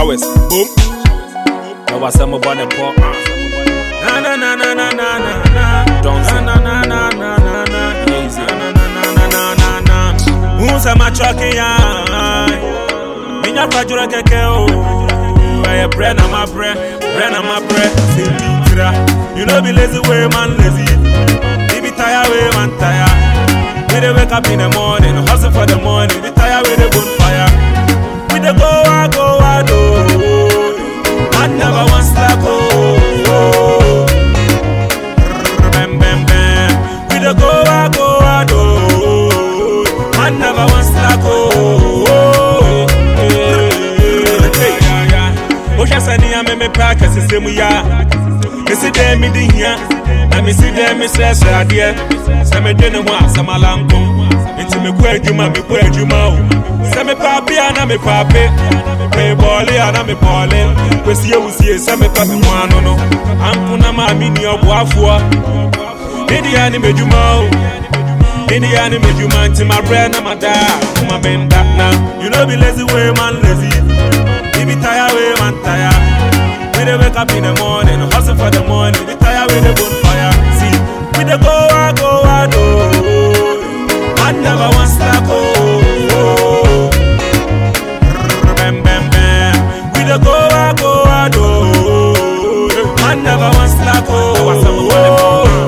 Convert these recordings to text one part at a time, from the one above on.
showers. Boom. There was some about the pop. Na na na na na na na na. Don't say na na na na na na. Easy. Na na na na na na na na. Who's a machoke ya? Minya kwajura keke o. Eye bread na my bread, bread na my bread. Say me tira. You know be lazy way man lazy. He be tired way man tired. We dey wake up in the morning, hustle for the money. We tired with the bonfire. We dey go out, go out, oh. I never want slack, oh. oh. Bam, bam, bam. We dey go out, go out, oh. I never want slack, oh. oh. Hey, yeah, yeah. Ohwɛ sɛ nea me mepɛ akɛsesɛ mu yɛ a mesi dɛ mede hia na mesi dɛ mesrɛsrɛ adeɛ sɛ mede ne ho a sɛ malanko nti mekɔ adwuma mekɔ adwuma o sɛ mepɛ abe a na mepɛ abe mebɔɔle a na mebɔɔle kwesie wusie sɛ mepɛ me ho ano no ampo na maa menni ɔboafoɔ medeɛ ne m'adwuma o medeɛ ne m'adwuma nti mabrɛ na madaa koma menda na you know be lazy way man lazy you be tired way man tired we dey wake up in the morning, hustle for the money. We tired with the bonfire. See, we dey go out, go out, oh. I never want slack, oh. oh. Bam, bam, bam. We dey go out, go out, oh. I never want slack, oh.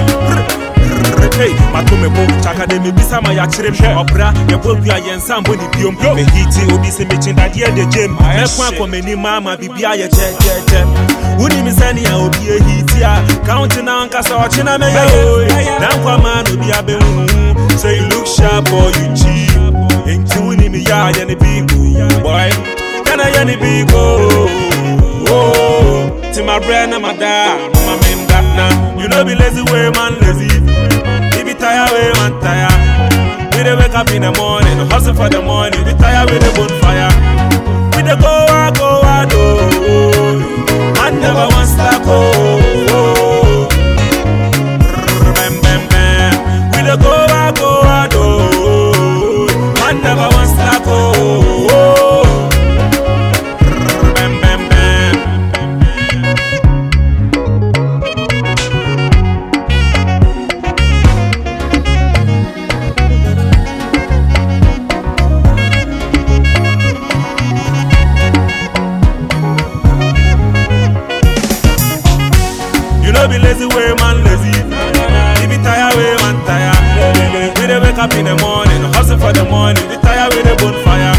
Hey, matome bo chaka de me bisa ma ya kyerɛ m ɔbra yɛbɔ dua yɛnsa mbɔ ne biom mehiti obi sɛ mekyendadeɛ de gyem mɛko akɔ m'anim ama biribia yɛ kyɛkyɛkyɛ wonim sɛnea obi ahiti a kaunti na ankasa ɔkyena mɛyɛ o na nkwa ma no obi abɛhuhu sɛ you look sharp or you cheap enti wonim yɛ a yɛ ne bigo boy kana yɛ ne bigo ti my bread na my da mama menda na you know be lazy way man lazy he be tired way man tired we dey wake up in the morning hustle for the money we tired with the bonfire we dey go out go out oh I never want slack oh, oh. Bam, bam, bam. We dey go out go out oh I never want slack oh, oh. Bam, bam, bam. You know be lazy way man lazy. You be tired way man tired. We dey wake up in the morning, hustle for the money. We tired with the bonfire.